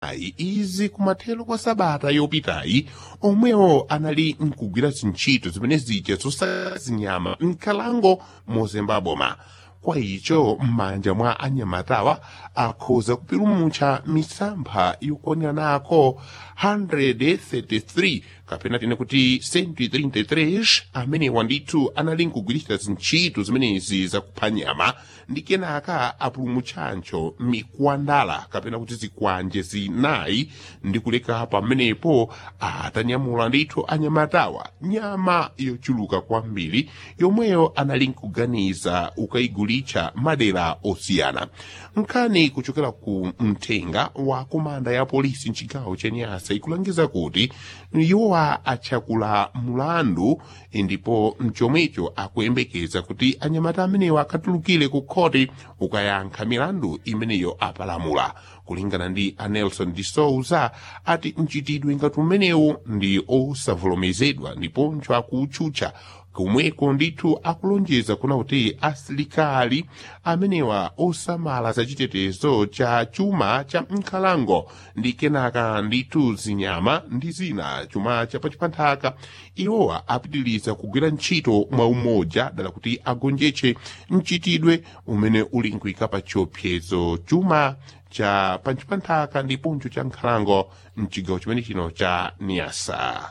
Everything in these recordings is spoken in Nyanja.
zinayi izi kumathero kwa sabata yopitayi omwewo anali nkugwira zintchito zimene zija zosaka zinyama mkalango mozemba boma kwa icho m'manja mwa anyamatawa akhoza kupulumutsa misampha yokwaniranako 133 kapena tine kuti 133 amenewa ndithu anali nkugwiritsa zintchito zimenezi zakupha nyama ndi kenaka apulumutsancho mikwandala kapena kuti zikwanje zinayi ndi kuleka pamenepo atanyamula ndithu anyamatawa nyama yochuluka kwambiri yomweyo anali nkuganiza ukayigulitsa madera osiyana nkhani kuchokera ku mthenga wa komanda ya polisi mchigawo cha nyasa ikulangiza kuti iwowa achakula mulandu ndipo mchomwecho akuyembekeza kuti anyamata amenewa akatulukire ku khoti ukayankha milandu imeneyo apalamula kulingana ndi anelson de souza ati mchitidwe ngati umenewu ndi osavomerezedwa ndiponso akutchutcha komweko ndithu akulonjeza kuna kuti asilikali amenewa osamala za chitetezo cha chuma cha mkhalango ndi kenaka ndithu zinyama ndi zina chuma cha pachipanthaka iwowa apitiriza kugwira ntchito mwa umoja dala kuti agonjetse mchitidwe umene uli nkuyika pa chiopsezo chuma cha pachipanthaka ndiponso cha nkhalango mchigawo chimene chino cha niasa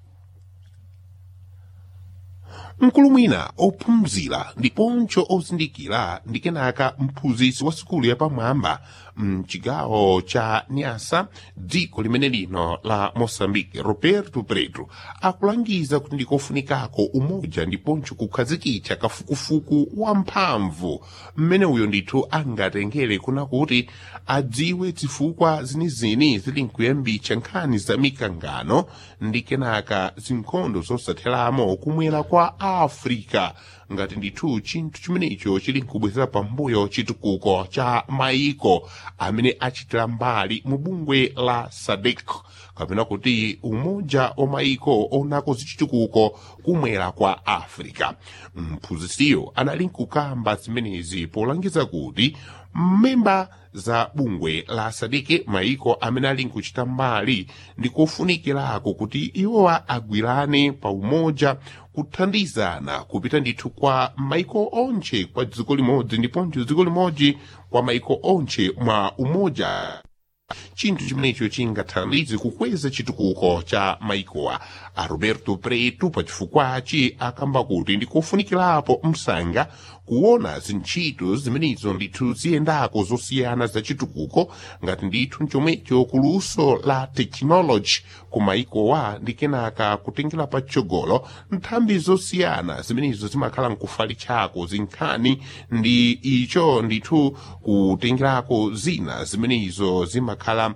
mkulu mwina ophunzira ndiponso ozindikira ndi kenaka mphunzitsi wa sukulu yapamwamba mchigawo cha niasa dziko limene lino la moçambique roberto preto akulangiza kuti ndikofunikako umoja ndiponso kukhazikitsa kafukufuku wamphamvu mmene uyo ndithu angatengere kuna kuti adziwe zifukwa zinizini zili nkuyambitsa nkhani za mikangano ndi kenaka zinkhondo zosatheramo kumwera kwa africa ngati ndithu chinthu chimenecho chili nkubwezera pambuyo chitukuko cha maiko amene achitira mbali mu bungwe la sadek kapena kuti umoja wa maiko onako zichitukuko kumwera kwa africa mphunzitsiyo anali nkukamba zimenezi polangiza kuti mmemba za bungwe la sadeke maiko amene ali nkuchita mbali ndi kofunikirako kuti iwowa agwirane pa umoja kuthandizana kupita ndithu kwa maiko onche kwa dziko limodzi ndiponso dziko limodzi kwa maiko onche mwa umoja chinthu chimenecho chingathandize kukweza chitukuko cha maikowa a roberto preto pachifukwachi akamba kuti ndikofunikirapo msanga kuona zintchito zimenezo ndithu ziyendako zosiyana za chitukuko ngati ndithu chomwecho kuluso la tekinoloji ku maikowa ndi kenaka kutengera patsogolo nthambi zosiyana zimenezo zimakhala nkufalitchako zinkhani ndi icho ndithu kutengerako zina zimenezo zimakhala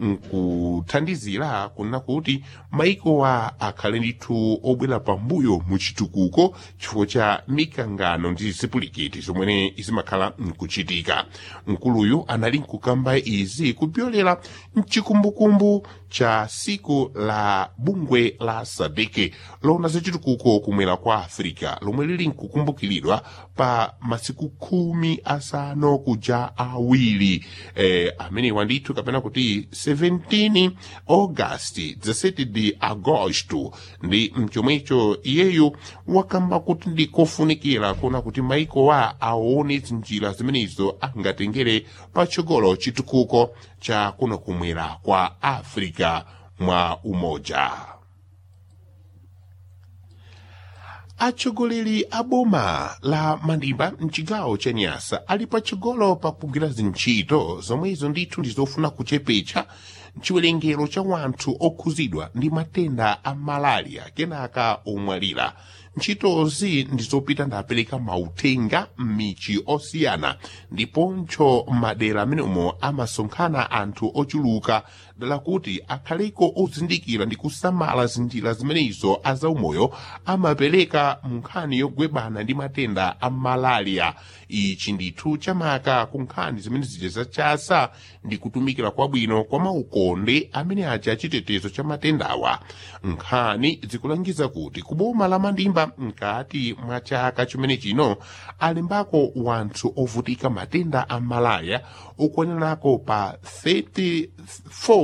nkuthandizira kuna kuti maikowa akhale ndithu obwera pambuyo mu chitukuko chifukwa cha mikangano ndi zipulikiti zomwe zimakhala nkuchitika mkuluyu anali nkukamba izi kupyolera mchikumbukumbu cha siku la bungwe la sadeke lona zachitukuko kumwera kwa africa lomwe lili nkukumbukiridwa pa masiku khumi asanu kuja awiri eh, amenewa ndithu kapena kuti 17 augasti 17 de agosto ndi mchomwecho iyeyu wakamba kuti ndikofunikira kuona kuti maikowa aone zinjira zimenezo angatengere patsogolo chitukuko cha kuno kumwera kwa africa mwa umoja atsogoleri a boma la mandimba mchigawo cha nyasa ali patsogolo pakugwira zintchito zomwezo ndithu ndizofuna kuchepetsa chiwerengero cha wanthu okhuzidwa ndi matenda a malaria kenaka omwalira ntchitozi ndizopita ndapereka mauthenga m'michi osiyana ndiponso madera amenemo amasonkhana anthu ochuluka dala kuti akhaleko ozindikira ndi kusamala zinjira zimenezo azaumoyo amapereka mu nkhani yogwebana ndi matenda a malaria ichi ndithu chamaka ku nkhani zimene zija zachasa ndi kutumikira kwabwino kwa maukonde amene aja achitetezo cha matendawa nkhani zikulangiza kuti kuboma la mandimba mkati mwa chaka chimene chino alembako wanthu ovutika matenda a malaria okwanirako pa 34